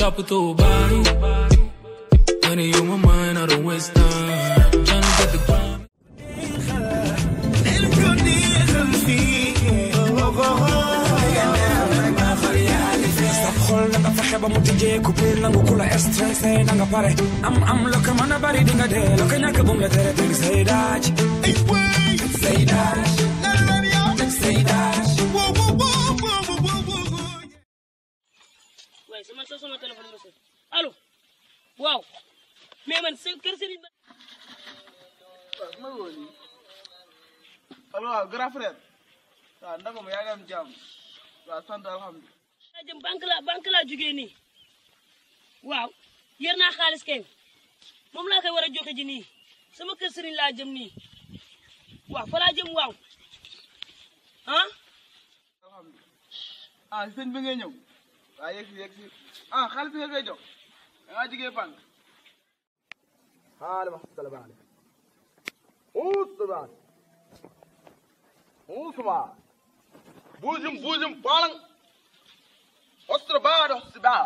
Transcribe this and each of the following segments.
chop it through a body. Money on my mind, I don't waste time. Tryna get the grind. sab xol na nga fexe ba mu tijjee coupé nangu ku la stressé na nga pare am am la ko mën a bari di nga dee la ko ñàkk bu mu la tere teg say daaj say daaj say daaj waaye sama sa sama téléphone ma sëñ allo waaw mais man seen kër sëriñ ba allo waaw grand frère waaw ndaka ma yaa ngi am jàmm waaw sant alhamdulilah laa jëm banque la banque laa jógee nii waaw yer naa xaalis kay moom laa koy war a joxe ji nii sama kër sëriñ laa jëm nii waaw fa laa jëm waaw ah alhamdulilah ah sëñ bi ngay ñëw waaw yegg si yegg si ah xaalis bi nga koy jox da ngaa jigee banque hade mahsala baale usbaan usbaan buujum buujum baalang ostra baado sibaa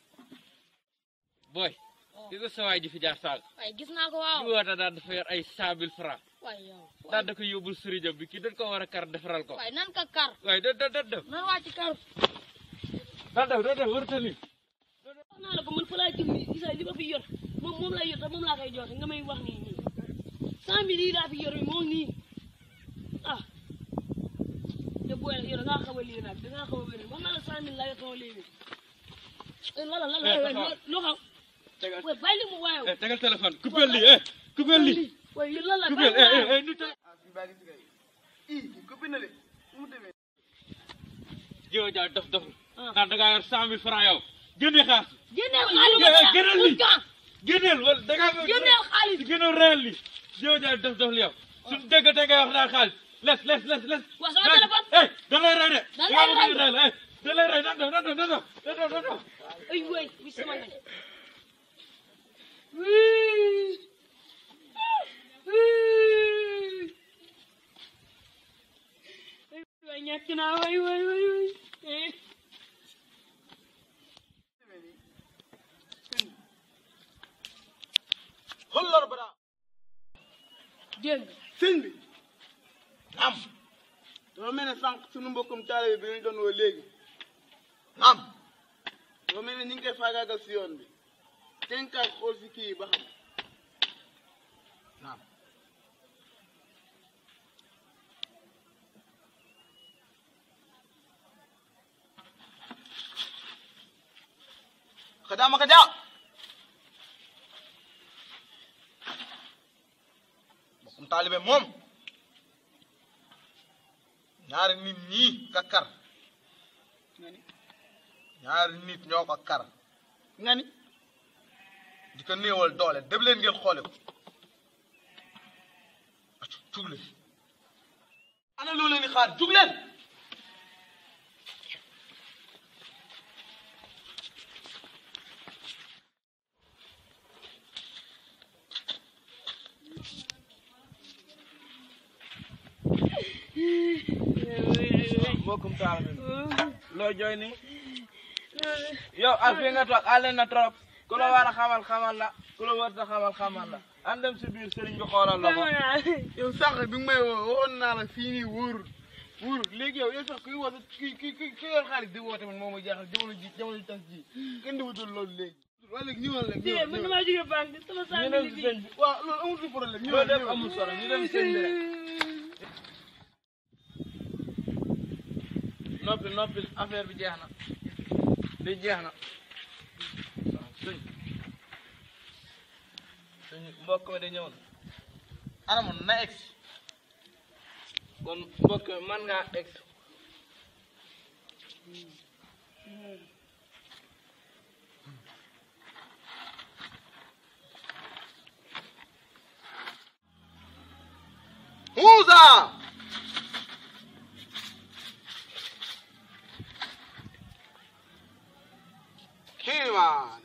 boy ki ko sawaay ji fi jaar saag waaye gis naa ko waaw di woote daal dafa yor ay cent mille francs waaye yow daal da ko yóbbul sëriñam bi kii dañ ko war a kar defaral ko waaye nan ka kar waaye da da da def nan wàcc kar daal def da def warta ni wax naa la ko man fa laa jëm nii gis nga li ma fi yor moom moom laa yor te moom laa koy joxe nga may wax nii nii cent mille yi laa fi yor moo ngi nii ah te booy nag yow da ngaa xaw a lii nag da ngaa xaw a wér wax naa la cent mille laa yor sama léegi lala lala Eh, waay taxawal. loo xam tegal waay bàyyi li mu waaye eh tegal téléphone coupé lii eh coupé lii waay yéen lala coupé bàyyi eh mu eh waaye eh nit ah suñu baa ngi si kay ii kii copine na de fu mu demee jiw jaa dof dof Ah. ndax da ngaa yor cent mille francs yow génne xaalis génneel xaalis Eh, eh, ba génneel lii génneel wala da ngaa génneel xaalis génneel réel li jiw jaa dof dof li yow suñu dégg te ngay wax daal xaalis les les les les Waa, sama les. téléphone. eh da lay rey de Da da lay lay rey eh da lay rey nan def nan def nan def nan def nan def ay waay bi sama nga waay ñàkk naa waay waay waay waay xollor bara dégg nga sëñ bi am dafa mel ne sànq suñu mbokkum taalibe bi ñu doon woo léegi am dafa mel ne ñu ngi koy faagaagal si yoon bi tenkaay xool si kii yi ba xam naam kadama kada mbokkum taalibe moom ñaari nit ñii ka kar ñaari nit ñoo ko kar nga ni di ko néewal doole dem leen ngeen xoole ko acu jug leen ana loo leen di xaar jug leen mbokkum taal bi loo jooy ni yow ak fi nga toog àll na trop ku la war a xamal xamal la ku la war a xamal xamal la an dem si biir sëriñ bi xoolal la ko yow sànq bi nga may woo waxoon naa la fii nii wóorul wóorul léegi yow yow sax kuy woote ki ki ki ki yor xaalis di woote man moo ma jaaxal jamono ji jamono ji tas ji kenn di wutul loolu léegi wala léegi ñëwal rek dégg man damaa jóge banque sama ñu cent dem mille si bi sëñ bi waaw loolu amul fi problème ñëwal dem amul solo ñu dem sëñ bi rek noppi noppi affaire bi jeex na li jeex na waaw sëñ sëñ mbokk mi da ñëw na anamoon na egg kon mbokk mi man ngaa egg Huza! Kiman.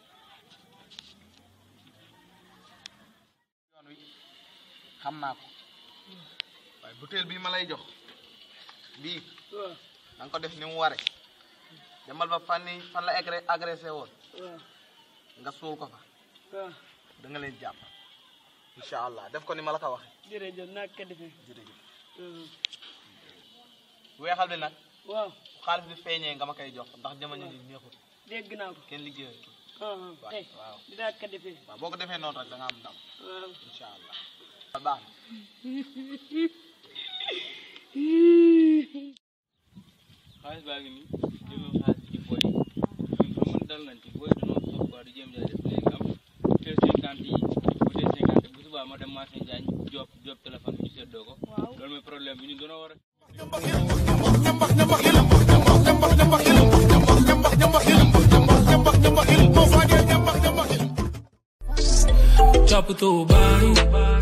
yoon wi xam naa ko waaye butéel bii ma lay jox bii da nga ko def ni mu ware demal ba fan yi fan la agré agressé woon waaw nga suul ko fa waaw da nga leen jàpp incha allah def ko ni ma la ko waxee jërëjëf naa ko defee jërëjëf Mhm. weexal bi nag waaw xaalis bi feeñee nga ma koy jox ndax jamono ji neexut dégg naa ko kenn liggéeyal ah waaw tey waaw dinaa ko defee waaw boo ko defee noonu rek da nga am ndam waaw incha allah baax na xaalis baa ngi nii jëlul xaalis ci booy yi ñun xam nga dal nañ ci booy dañoo soog quoi di jéem jaay def léegi am teel cinquante yi bu teel cinquante bu subaa ma dem marché Njaañ job job téléphone bi ñu seddoo ko loolu mooy problème bi ñun dañoo war a Chop it through, bye.